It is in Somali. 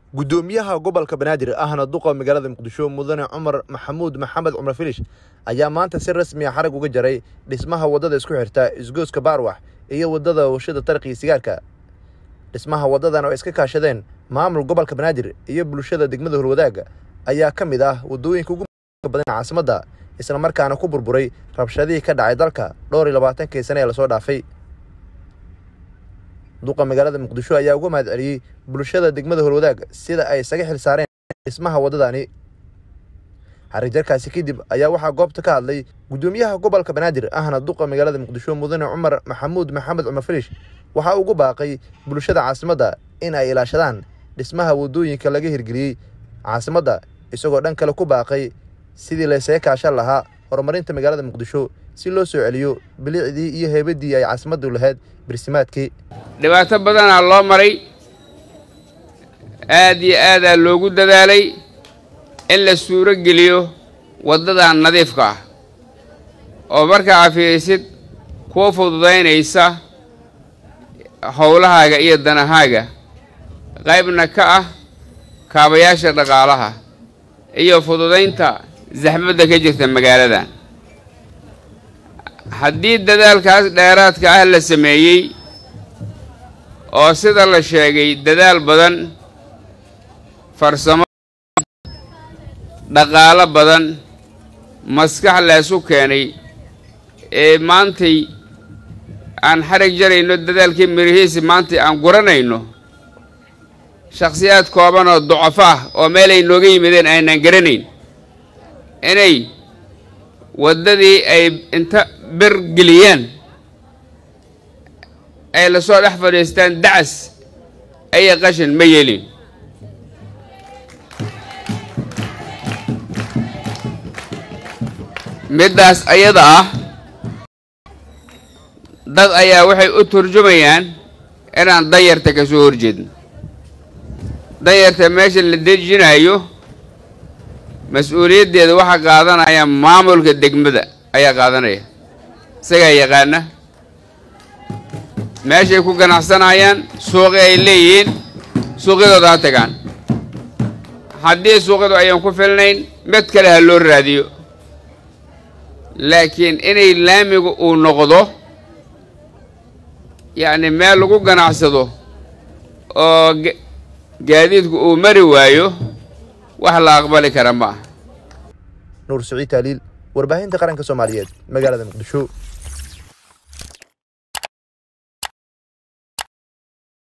gudoomiyaha gobolka banaadir ahna duqa magaalada muqdisho mudane cumar maxamuud maxamed cumar filish ayaa maanta si rasmi a xarag uga jaray dhismaha waddada isku xirta isgooska baarwax iyo waddada warshada tarqiga sigaarka dhismaha waddadan oo iska kaashadeen maamul gobolka banaadir iyo bulshada degmada horwadaaga ayaa ka mid ah waddooyinka ugu badan caasimadda isla markaana ku burburay rabshadihii ka dhacay dalka dhowr iyo labaatankii sane ee lasoo dhaafay duqa magaalada muqdisho ayaa uga mahad celiyey bulshada degmada horwadaag sida ay isaga xil saareen dhismaha waddadani xarijarkaasi kadib ayaa waxaa goobta ka hadlay guddoomiyaha gobolka banaadir ahna duqa magaalada muqdisho mudane cumar maxamuud maxamed cumar filish waxaa ugu baaqay bulshada caasimadda in ay ilaashadaan dhismaha waddooyinka laga hirgeliyey caasimadda isagoo dhan kale ku baaqay sidii laysaga kaashan lahaa horumarinta magaalada muqdisho si loo soo celiyo bilicdii iyo heebaddii ay caasimaddu lahayd birsimaadkii dhibaato badanaa loo maray aad iyo aadaa loogu dadaalay in la suuro geliyo waddadan nadiifka ah oo markaa afiisid kuwa fududaynaysa howlahaaga iyo danahaaga qaybna ka ah kaabayaasha dhaqaalaha iyo fududaynta zaxmadda ka jirta magaaladan haddii dadaalkaas dheeraadka ah la sameeyey oo sida la sheegay dadaal badan farsamo dhaqaalo badan maskax leesu keenay ee maantay aan xarag jarayno dadaalkii mirihiisi maantay aan guranayno shakhsiyaad kooban oo ducafo ah oo meelay nooga yimideen aynaan garanayn inay waddadii ay inta bir geliyaan ay lasoo dhex fadhiistaan dacas aya qashin ma yeelin middaas ayada ah dad ayaa waxay u turjumayaan inaan danyarta ka soo horjeedno danyarta meesha la dejinayo mas-uuliyaddeeda waxaa qaadanaya maamulka degmada ayaa qaadanaya isagaa yaqaana meeshay ku ganacsanayaan suuqi ay leeyihiin suuqyadooda ha tagaan haddii suuqyadu ayaan ku filnayn mid kale ha loo raadiyo laakiin inay laamigu uu noqdo yacni meel lagu ganacsado oo gaadiidku uu mari waayo wax la aqbali kara ma ah nuur siciid taaliil warbaahinta qaranka soomaaliyeed magaalada muqdisho